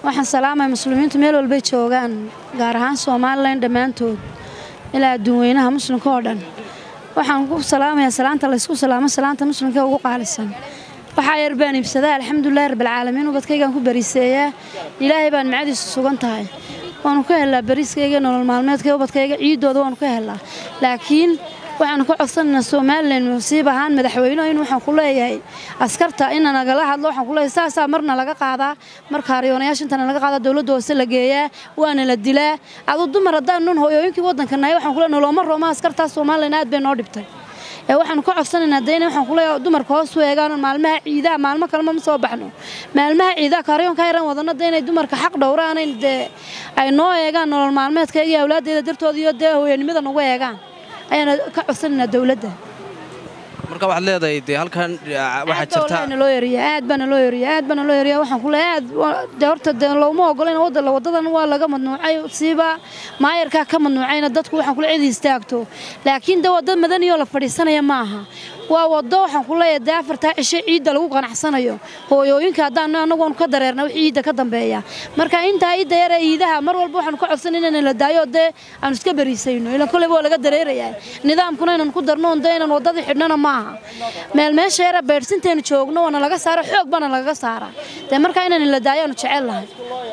waxaan salaamaya muslimiintu meel walbay joogaan gaar ahaan somalilan dhammaantood ilaa adduun weynaha muslimka oo dhan waxaan ku salaamayaa salaanta laysku salaamo salaanta muslimka ugu qaalisan waxaa yar baan iibsadaa alxamdulilahi rabbilcaalamiin ubadkaygaan ku bariiseeyaa ilaahay baan macadiisu sugan tahay waanu ka helaa bariiskayga nolol maalmeedka ubadkayga ciidooda waanu ka helaa laakiin waxaanu ka codsanaynaa somalilan musiib ahaan madaxweynuhu in waxaan ku leeyahay askarta ina nagala hadlo waxaan ku leeyahay saasaa marna laga qaadaa marka haryoonayaasha intana laga qaadaa dowladda hoose la geeyaa waana la dilaa aduu dumar haddaan nun hooyooyinkii waddanka nahay waxaan ku leeyahay noloma rooma askartaas somalilan aad bay noo dhibtay ee waxaanu ka codsanaynaa dayna waxaan ku leeyahay dumarka hoos u eegaan maalmaha ciidaha maalmo kalema ma soo baxno maalmaha ciidaha kaaryoonka yaran wadano dee inay dumarka xaq dhowraanayn dee ay noo eegaan nolol maalmeedkayga iyo awlaaddeeda dartooda iyo dee hooyanimada nagu eegaan ayaana ka codsanaynaa dowladda marka waxaad leedahay dee halkan waxaa jirta loo yariya aad baana loo yariya aad baana loo yariya waxaan ku leeyahay aad dee horta dee looma ogolayn wadda wadadan waa laga madnuucay siiba maayarkaa ka madnuucayna dadku waxaan kule cidi istaagto laakiin dee wadda madaniyoo la fadhiisanaya maaha waa waddo waxaan ku leeyahay dee afartaa cisho ciidda lagu qanacsanayo hooyooyinka haddaan anagu aanu ka dareerna wixii ciidda ka dambeeya marka intaa ciidda yar ee ciidaha mar walba waxaanu ka codsanay inaan la daayo dee aanu iska bariisayno ilan kolleyba waa laga dareerayaa nidaamkuna inaan ku darno on dee inaan waddadii xidhnana maaha meel meesha yara beedhsinteenu joogno waana laga saara xoog baana lagaga saara dee markaa inaan la daayo aanu jecel lahay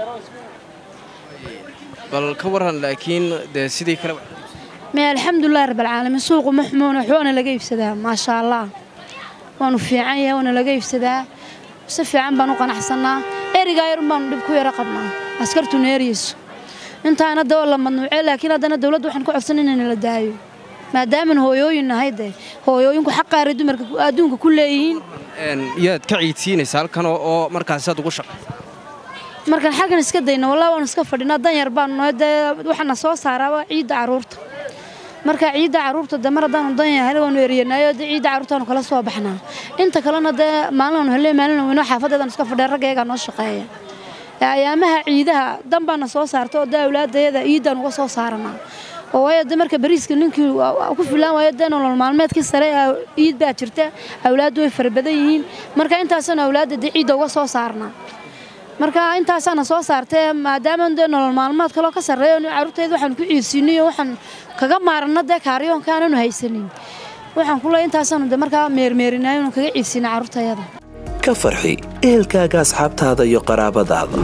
bal ka waran laakiin dee sidii kale me alxamdulilahi rabbilcaalamiin suuqu ma xumoon waxbaana laga iibsadaa maasha allah waanu fiican yahay waana laga iibsadaa si fiican baan u qanacsannaa erigaa yarun baanu dhib ku yaro qabnaa askartuna eryayso intaana dee waa la madnuucee laakiin haddana dowladda waxaan ka codsan inayna la daayo maadaaman hooyooyin nahay dee hooyooyinku xaqaaray dumarka adduunka ku leeyihiin yaad ka ciidsiinaysa halkan oo markaasaad ugu shaqaysa markaan xalkan iska dayno wallah waanu iska fadhinaa dan yar baanu nahay dee waxaana soo saaraaba ciidda carruurta marka ciidda carruurta dee mar haddaanu dan yahay waanu eryanaayo dee ciidda carruurtaanu kala soo baxnaa inta kalena dee maalinaanu helle maalina weyno xaafadeedaan iska fadhiya raggayagaa noo shaqeeya ayaamaha ciidaha dan baana soo saarta oo dee awlaadayada ciiddaan uga soo saaranaa oo waayo dee marka bariiska ninkii ku filaan waayo dee nolol maalmeedkii sare ciid baa jirta awlaaddu way fara badan yihiin marka intaasaanu awlaadda dee ciidda uga soo saarnaa marka intaasaana soo saartee maadaama dee nolol maalmeed kaloo ka sarreeyo carruurtayda waxaan ku ciidsiinay oo waxaan kaga maaranna dee kaaryoonka aananu haysanin waxaan ku leeyahay intaasaanu dee markaa meermeerinayo inuu kaga ciidsiina carruurtayada ka farxi ehelkaaga asxaabtaada iyo qaraabadaada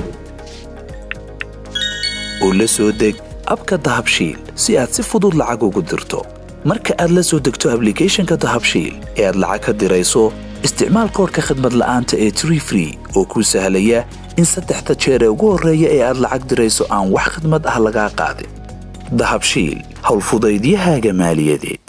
oo la soo deg abka dahabshiil si aad si fudud lacag ugu dirto marka aad la soo degto ablicathonka dahabshiil ee aad lacag ka dirayso isticmaal koorka khadmad la'aanta ee tree free oo kuu sahlaya in saddexda jeer ee ugu horreeya ee aad lacag dirayso aan wax khidmad ah lagaa qaadin dahabshiil howlfudaydiyahaaga maaliyadeed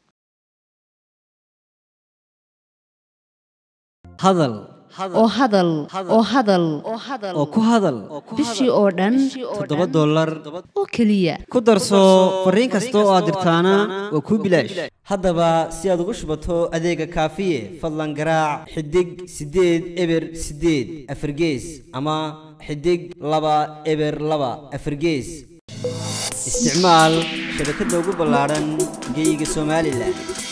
hadal oo hadal oo hadal oo ku hadal bishii oo dhan toddoba dollar oo keliya ku darso fariin kasta oo aad dirtaana waa kuu bilaash haddaba si aad ugu shubato adeega kaafiye fadlan garaac xidig siddeed eber siddeed afargees ama xidig laba eber laba afargees isticmaal shabakadda ugu ballaadhan geyga somalilan